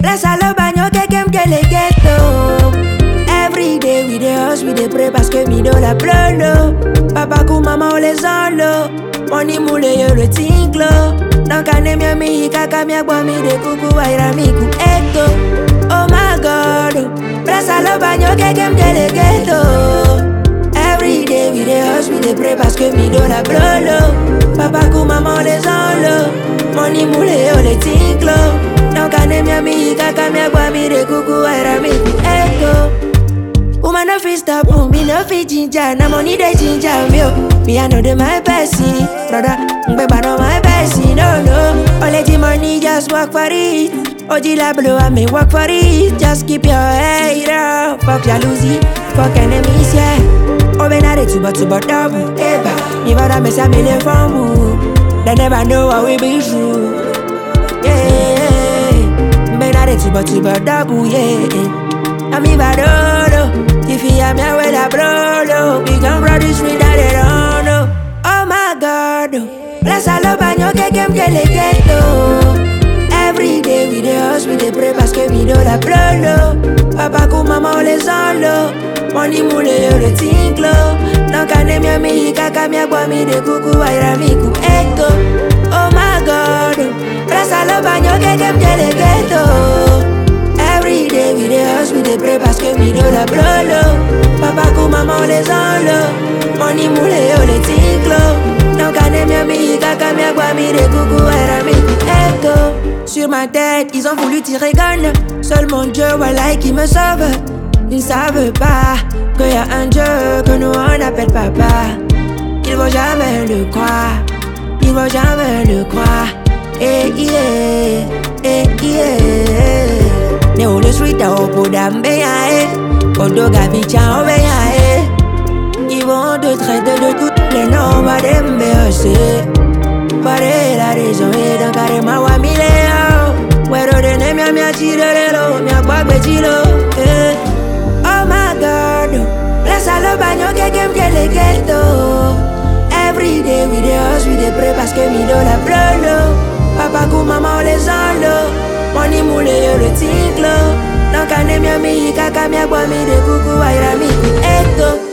Bless all banyo kekem kele ghetto. Every day we dey hustle, we dey pray parce que mi do la plolo. Papa ku mama o les enlo. Money mule yo le tinglo. Donc anemia mi kaka mi agbo mi de kuku waira mi ku eto. Oh my God, oh. bless all banyo kekem kele ghetto. Every day we dey hustle, we dey pray parce que mi do la plolo. Papa ku mama o les enlo. Money mule yo le tinglo. Donc anemia mi kaka mi agbo mi de kuku waira mi ku eto. Woman no fit stop me, no fit ginger. Na money dey ginger me, oh. Me I know the my bestie, brother. Mbeba no my bestie, no no. Only the money just work for it. Oji la blow, I may work for it. Just keep your head up. Fuck jalousie, fuck enemies, yeah. Oh, ben I tuba tuba double, eba. Me bada me say me le famu. They never know how we be true, yeah. Ben I tuba tuba double, yeah. I'm in Badolo. If you am here with a brolo, we can run this street that they don't know. Oh my God, oh. bless all of banyo kekem kele ghetto. Every day we dey hustle, we dey pray parce que we do la brolo. Papa ku mama o les enlo. Money mule yo le tinglo. Donc anemia mi kaka mi agbo mi de kuku waira mi ku eto. Oh my God, oh. bless all of banyo kekem kele ghetto. Every day we dey hustle, we dey pray parce que we do la brolo. Papa ku mama on les enlo. Money mule yo le tinglo. Donc anemia mi kaka mi agbo mi de kuku era mi echo. Sur ma tête, ils ont voulu tirer gun. Seul mon Dieu, voilà qui me sauve. Ils ne savent pas qu'il y a un Dieu que nous on appelle papa. Ils vont jamais le croire. Ils vont jamais le croire. Eh yeah, eh yeah. Ne o le street a opo dambe ya eh. Odo gabi cha obe ya eh. Ils vont te traiter de toutes les noms, va dembe ose. Pare la raison et dans carré ma wa mi le yo. Wero de ne mi a mi a chile lo, mi a kwagbe chilo. Eh. Oh my God, oh. bless all the banyo kekem kele ghetto. Every day we dey hustle, we dey pray parce que mi do la plolo. Papa ku mama o les enlo. Money mule yo le tinglo. Donc anemia mi kaka mi agbo mi de kuku waira mi ku eto.